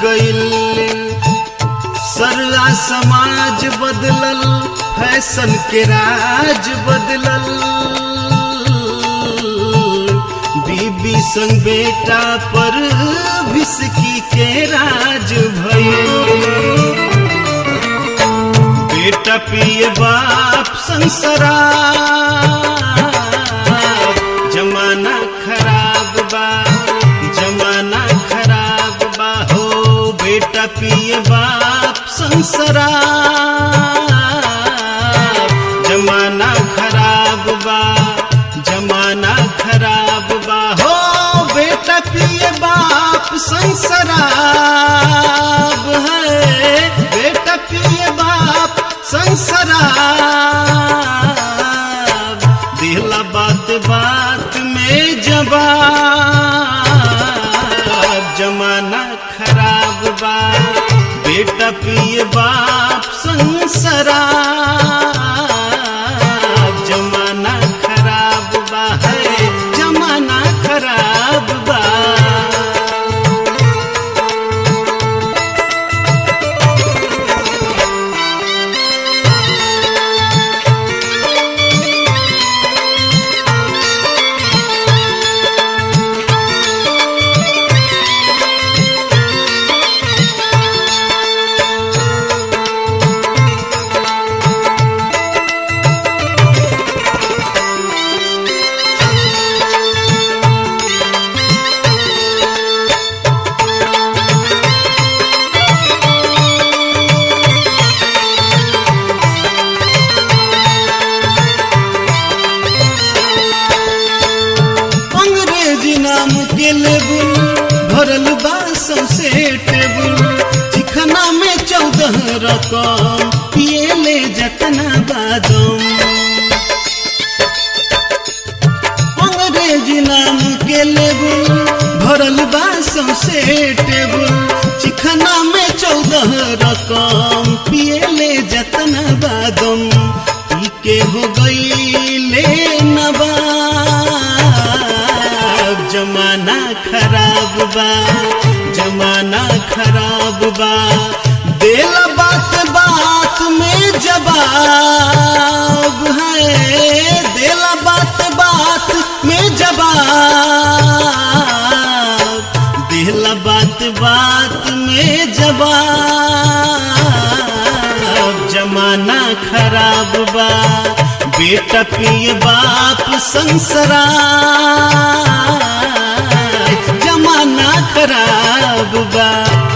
गइल सरला समाज बदलल फैशन के राज बदलल बीबी संग बेटा पर विस्की के राज भइल बेटा पिए बाप संसरा जमाना खराब बा जमाना खराब बा हो बेटा पिए बाप संसरा जमाना खराब बा जमाना खराब बा हो बेटा पिए बाप संसराब है बेटा पिए बाप संसराब दिला बात बात में जवाब जमाना खराब बा बेटा पिए बाप संसराब जमाना खराब बा है जमाना खराब बा अंग्रेजी नाम के लेबुल भरल बा सौसे टेबुल चिखना में चौदह रकम पिए ले जतना बादम अंग्रेजी नाम के लेबुल भरल बा सौसे टेबुल चिखना में चौदह रकम पिए ले जतना बादम पी के हो गई ले नवाब जमाना खराब बा जमाना खराब बा देला बात बात में जवाब है देला बात बात में जवाब देला बात बात में जवाब जमाना खराब बा बेटा पिए बाप संसरा जमाना खराब बा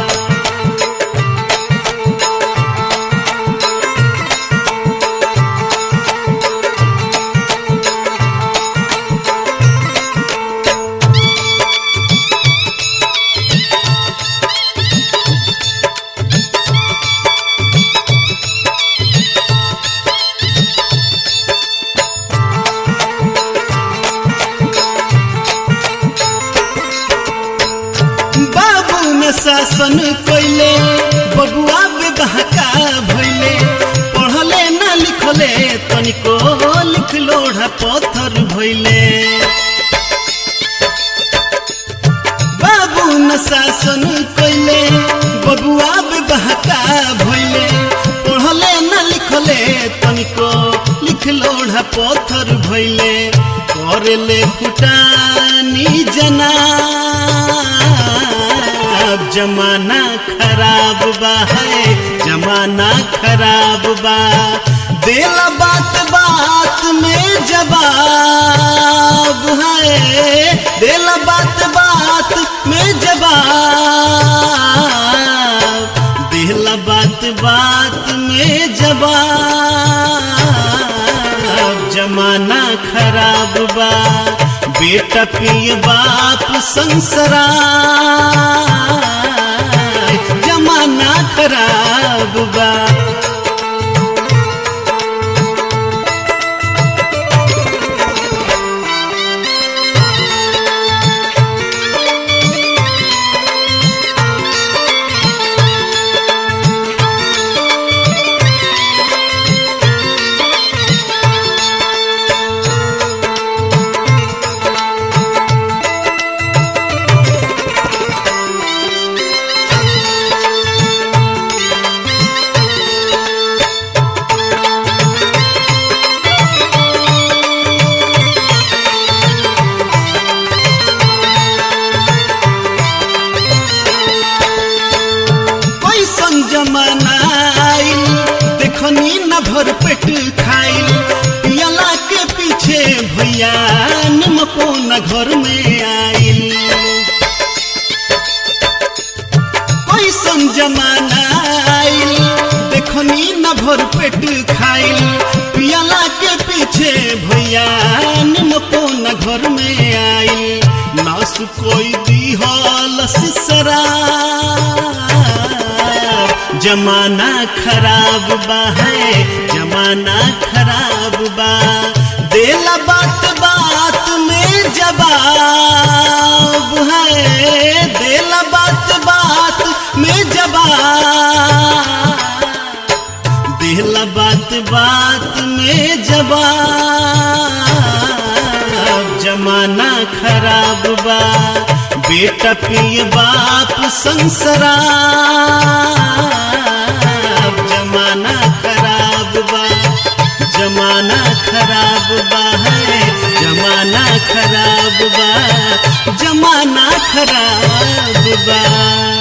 बाबू न शासन कैले बबुआ बेबहका भैले पढ़ले ना लिखले तनिको लिख लोढ़ा पत्थर भैले बाबू न शासन कैले बबुआ बेबहका भैले पढ़ले ना लिखले तनिको लिख लोढ़ा पत्थर भैले करले फुटानी जना अब जमाना खराब बा है जमाना खराब बा देला बात बात में जवाब है देला बात बात में जवाब देला बात बात में जवाब जमाना खराब बा बेटा पिए बाप संसरा जमाना खराब बा न भर पेट खाइल पियला के पीछे भैया निमको न घर में आइल कैसन जमाना आइल देखनी न भर पेट खाइल पियला के पीछे भैया निमको न घर में आइल नास कोई दिहल सिसरा जमाना खराब बा है जमाना खराब बा देला बात बात में जवाब है देला बात बात में जवाब देला बात बात में जवाब जमाना खराब बा बेटा पिए बाप संसरा जमाना खराब बा जमाना खराब बा है जमाना खराब बा जमाना खराब बा